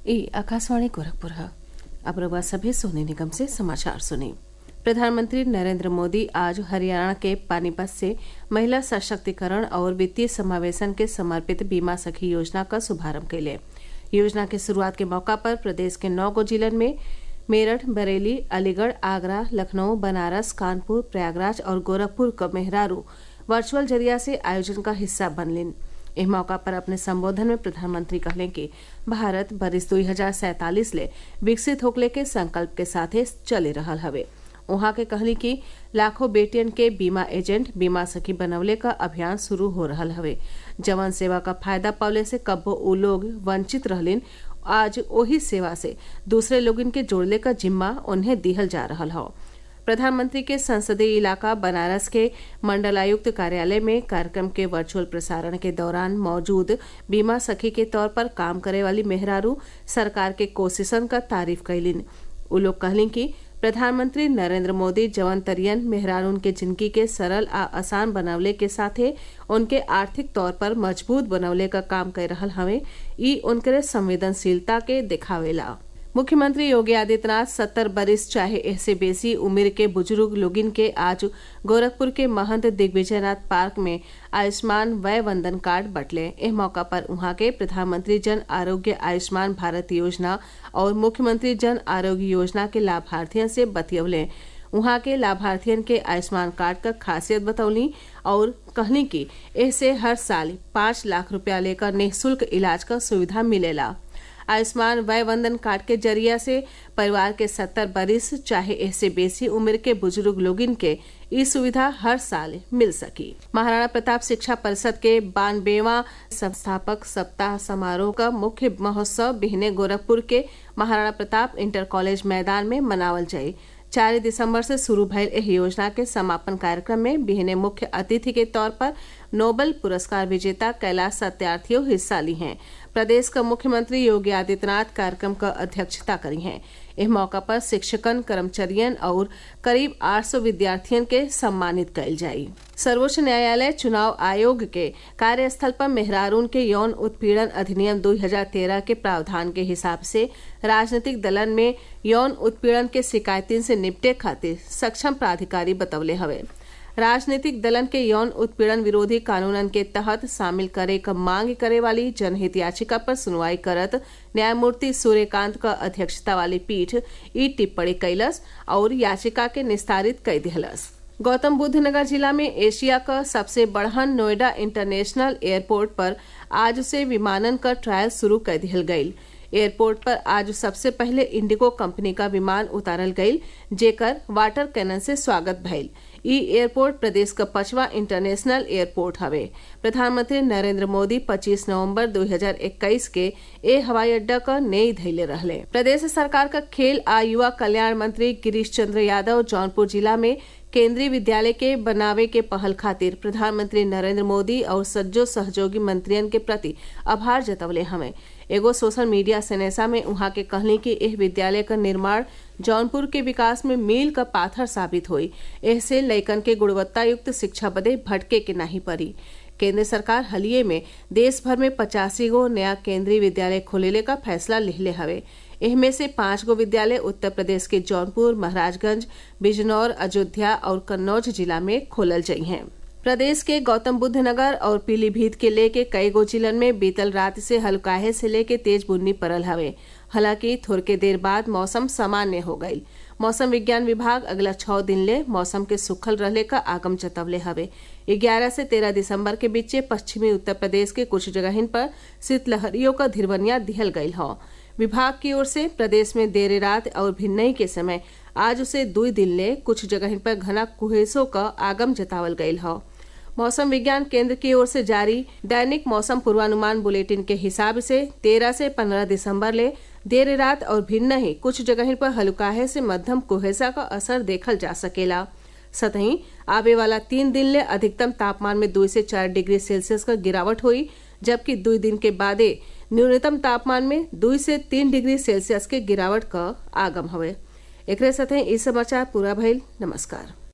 ई आकाशवाणी गोरखपुर है अब रउआ सभे सोने निगम से समाचार सुनी प्रधानमंत्री नरेंद्र मोदी आज हरियाणा के पानीपत से महिला सशक्तिकरण और वित्तीय समावेशन के समर्पित बीमा सखी योजना का शुभारंभ कैले योजना के शुरुआत के मौका पर प्रदेश के नौ गो जिलन में मेरठ बरेली अलीगढ़ आगरा लखनऊ बनारस कानपुर प्रयागराज और गोरखपुर क मेहरारू वर्चुअल जरिया से आयोजन का हिस्सा बनलिन एह मौका पर अपने संबोधन में प्रधानमंत्री कहले कि भारत बरिस दुई हजार सैतालीस ले विकसित होकले के संकल्प के साथे चले रहल हवे उहाँ के कहली कि लाखों बेटियन के बीमा एजेंट बीमा सखी बनवले का अभियान शुरू हो रहल हवे जवन सेवा का फायदा पावले से कब्बो उ लोग वंचित रहलिन आज ओही सेवा से दूसरे लोगन के जोड़ले का जिम्मा उन्हें दिहल जा रहल हौ प्रधानमंत्री के संसदीय इलाका बनारस के मंडलायुक्त कार्यालय में कार्यक्रम के वर्चुअल प्रसारण के दौरान मौजूद बीमा सखी के तौर पर काम करे वाली मेहरारू सरकार के कोशिशन का तारीफ कैलिन उ लोग कहलिन कि प्रधानमंत्री नरेंद्र मोदी जवन तरियन मेहरारून के जिंदगी के सरल आ आसान बनवले के साथे उनके आर्थिक तौर पर मजबूत बनवले का काम कर रहल हवे ई उनके संवेदनशीलता के दिखावेला मुख्यमंत्री योगी आदित्यनाथ सत्तर बरिस चाहे ऐसे बेसी उम्र के बुजुर्ग लोगिन के आज गोरखपुर के महंत दिग्विजयनाथ पार्क में आयुष्मान वय वंदन कार्ड बटले एह मौका पर उहाँ के प्रधानमंत्री जन आरोग्य आयुष्मान भारत योजना और मुख्यमंत्री जन आरोग्य योजना के लाभार्थियों से बतियवले उहाँ के लाभार्थियन के आयुष्मान कार्ड का खासियत बतौली और कहनी कि ऐसे हर साल पाँच लाख रुपया लेकर निःशुल्क इलाज का सुविधा मिलेला आयुष्मान वय वंदन कार्ड के जरिया से परिवार के सत्तर बरिस चाहे ऐसे बेसी उम्र के बुजुर्ग लोगिन के ई सुविधा हर साल मिल सकी महाराणा प्रताप शिक्षा परिषद के बानबेवा संस्थापक सप्ताह समारोह का मुख्य महोत्सव बिहने गोरखपुर के महाराणा प्रताप इंटर कॉलेज मैदान में मनावल जाये चार दिसंबर से शुरू भयल एह योजना के समापन कार्यक्रम में बिहने मुख्य अतिथि के तौर पर नोबल पुरस्कार विजेता कैलाश सत्यार्थियों हिस्सा ली हैं प्रदेश का मुख्यमंत्री योगी आदित्यनाथ कार्यक्रम का अध्यक्षता करी हैं इस मौका पर शिक्षकन कर्मचारियन और करीब 800 विद्यार्थियन के सम्मानित कल जाये सर्वोच्च न्यायालय चुनाव आयोग के कार्यस्थल पर मेहरारून के यौन उत्पीड़न अधिनियम 2013 के प्रावधान के हिसाब से राजनीतिक दलन में यौन उत्पीड़न के शिकायतिन से निपटे खातिर सक्षम प्राधिकारी बतवले हवे राजनीतिक दलन के यौन उत्पीड़न विरोधी कानूनन के तहत शामिल करे क मांग करे वाली जनहित याचिका पर सुनवाई करत न्यायमूर्ति सूर्यकांत क अध्यक्षता वाली पीठ ई टिप्पणी कैलस और याचिका के निस्तारित कर दिहलस गौतम बुद्ध नगर जिला में एशिया का सबसे बड़हन नोएडा इंटरनेशनल एयरपोर्ट पर आज से विमानन का ट्रायल शुरू कर दिहल गयी एयरपोर्ट पर आज सबसे पहले इंडिगो कंपनी का विमान उतारल गयी जेकर वाटर कैनन से स्वागत भइल ई एयरपोर्ट प्रदेश का पचवा इंटरनेशनल एयरपोर्ट हवे प्रधानमंत्री नरेंद्र मोदी 25 नवंबर 2021 के ए हवाई अड्डा का नई धैले रहले प्रदेश सरकार का खेल आ युवा कल्याण मंत्री गिरीश चंद्र यादव जौनपुर जिला में केंद्रीय विद्यालय के बनावे के पहल खातिर प्रधानमंत्री नरेंद्र मोदी और सज्जो सहयोगी मंत्रियन के प्रति आभार जतवले हमें एगो सोशल मीडिया सनेसा में उहाँ के कहली कि एह विद्यालय का निर्माण जौनपुर के विकास में मील का पाथर साबित हुई ऐसे लैकन के गुणवत्ता युक्त शिक्षा बदे भटके के नहीं पड़ी केंद्र सरकार हलिये में देश भर में पचासी गो नया केंद्रीय विद्यालय खोलेले का फैसला लिहले हवे इनमें से पांच गो विद्यालय उत्तर प्रदेश के जौनपुर महाराजगंज बिजनौर अयोध्या और कन्नौज जिला में खोलल जाइ हैं प्रदेश के गौतम बुद्ध नगर और पीलीभीत के लेके कई गो जिलन में बीतल रात से हल्काहे से लेके तेज बुन्नी पड़ल हवे हालांकि थोड़के देर बाद मौसम सामान्य हो गई मौसम विज्ञान विभाग अगला छह दिन ले मौसम के सुखल रहले का आगम जतवले हवे ग्यारह से तेरह दिसंबर के बीच पश्चिमी उत्तर प्रदेश के कुछ जगहिन पर शीतलहरियों का धिरवनिया दिहल गयल हौ विभाग की ओर से प्रदेश में देर रात और भिन्नई के समय आज उसे दुई दिन ले कुछ जगह पर घना कुहेसों का आगम जतावल गयल हौ मौसम विज्ञान केंद्र की ओर से जारी दैनिक मौसम पूर्वानुमान बुलेटिन के हिसाब से 13 से 15 दिसंबर ले देर रात और भिन्न ही कुछ जगह पर हल्काहे से मध्यम कुहेसा का असर देखल जा सकेला सतही आवे वाला तीन दिन ले अधिकतम तापमान में दो से चार डिग्री सेल्सियस का गिरावट हुई जबकि दो दिन के बादे न्यूनतम तापमान में दो से तीन डिग्री सेल्सियस के गिरावट का आगम हवे एक साथ ही समाचार पूरा भइल नमस्कार